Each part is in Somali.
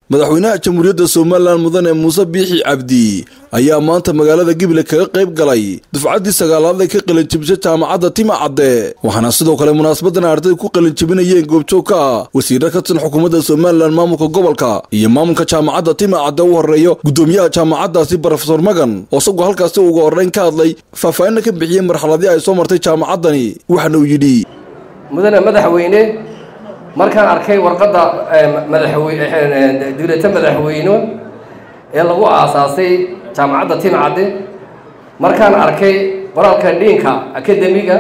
madaxweynaha jamhuuriyadda somalilan mudane muuse biixi cabdi ayaa maanta magaalada gible kaga qayb galay dufcaddii sagaalaad ee ka qalinjibisay jaamacadda tima cadde waxaana sidoo kale munaasabadan ardayda ku qalinjibinayeen goobjoog ka ah wasiirra ka tirsan xukuumadda somalilan maamulka gobolka iyo maamulka jaamacadda tima cadde u horeeyo guddoomiyaha jaamacaddaasi brofesor magan oo isagoo halkaasi uga horreyn ka hadlay faahfaahinna ka bixiyey marxaladii ay soo martay jaamacaddani waxaana uu yidhi mudane madaxweyne markaan arkay warqadda madaxweydigreeto madaxweyne ee lagu aasaasay jaamacadda timcadde markaan arkay qoraalka dhiinka akademiga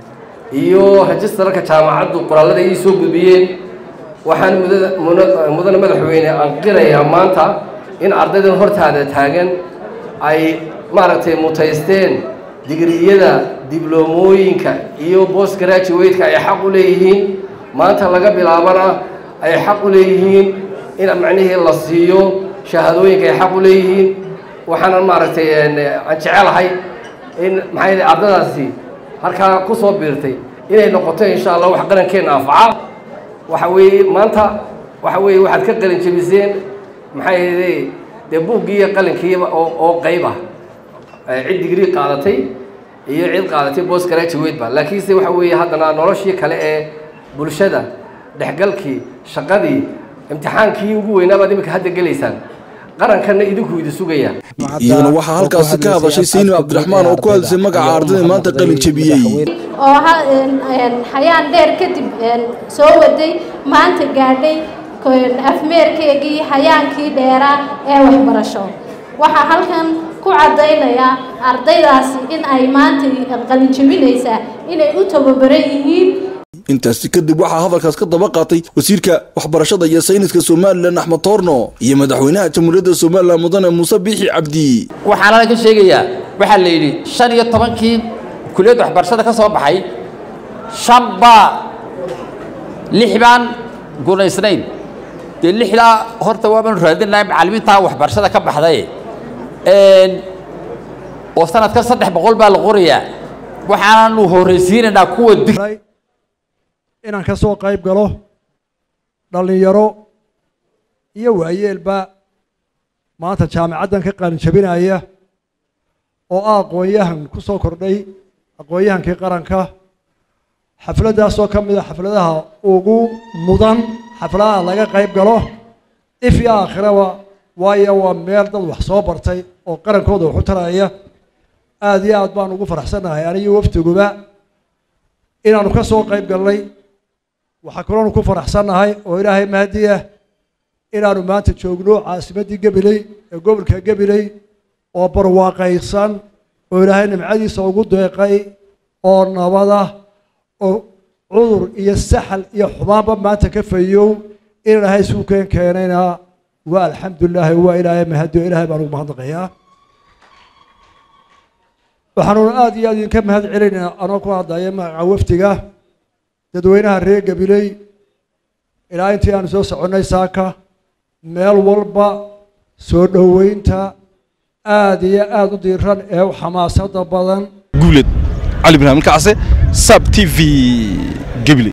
iyo rejistararka jaamacaddu qoraallada ii soo gudbiyeen waxaan mudane madaxweyne anqirayaa maanta in ardaydan hortaada taagan ay maaragtay mutaysteen digriyada dibloomooyinka iyo bost graduate-ka ay xaq u leeyihiin maanta laga bilaabana ay xaq u leeyihiin in macnihii la siiyo shahaadooyinka ay xaq u leeyihiin waxaana maaragtay aan jecelahay in maxay ardadaasi halkaa ku soo biirtay inay noqoto insha allah wax qarankeenna anfaca waxa weeye maanta waxa weeye waxaad ka qalin jebiseen maxay ahayde dee buuggii iyo qalinkiiba oo oo qayb ah cid digrii qaadatay iyo cid qaadatay bost graduate ba laakiinse waxa weeye haddana noloshii kale ee bulshada dhexgalkii shaqadii imtixaankii ugu weynaa baad iminka hadda gelaysaan qarankanna idinku idi sugaya iyaduna waxaa halkaasi ka hadashay saynim cabdiraxmaan oo ku hadisay magaca ardayda maanta qalin jebiyey oo xayaan dheer kadib soo waday maanta gaadhay afmeerkeegii hayaankii dheeraa ee waxbarasho waxaa halkan ku caddaynayaa ardaydaasi in ay maanta qalin jebinaysaa inay u tababaran yihiin intaasi kadib waxaa hadalkaas ka daba qaatay wasiirka waxbarashada iyo sayniska somalilan axmed toorno iyo madaxweynaha jamhuuriyadda somalilan mudane muuse biixi cabdi waxaana ka sheegayaa waxaa la yidhi shan iyo tobankii kuliyadda waxbarashada ka soo baxay shan baa lix baan gunaysnayn dee lixdaa horta waabaanu raadinahay macallimiintaa waxbarashada ka baxday oo sanadka saddex boqol baa la qorayaa waxaanaanu horraysiinaynaa kuwa inaan ka soo qayb galo dhallinyaro iyo waayeelba maanta jaamicaddan ka qalinjabinaya oo ah aqoon-yahan ku soo kordhay aqoon-yahankii qaranka xafladdaasoo ka mid a xafladaha ugu mudan xafladaha laga qayb galo if iyo aakhiraba waayo waa meel dad wax soo bartay oo qarankooda wax u taraya aada iyo aad baan ugu faraxsannahay aniyo waftiguba inaanu ka soo qayb galnay waxaa kaloonu ku faraxsannahay oo ilaahay mahadiya inaanu maanta joogno caasimaddii gabiley ee gobolka gabiley oo barwaaqaysan oo ilaahay nimcadiisa ugu deeqay oo nabada oo cudur iyo saxal iyo xumaanba maanta ka fayow in ilaahay suukeen keenayna waa alxamdulilaahi waa ilaahay mahadiyo ilaahay baan ugu mahadnaqayaa waxaanuna aada iyo aad idinka mahad celinayna anoo ku hadlaya magaca wafdiga dadweynaha reer gabiley ilaa intii aanu soo soconnay saaka meel walba soo dhoweynta aada iyo aada u diiran ee u xamaasada badan guuled cali ibraahim kacse sab t v gebile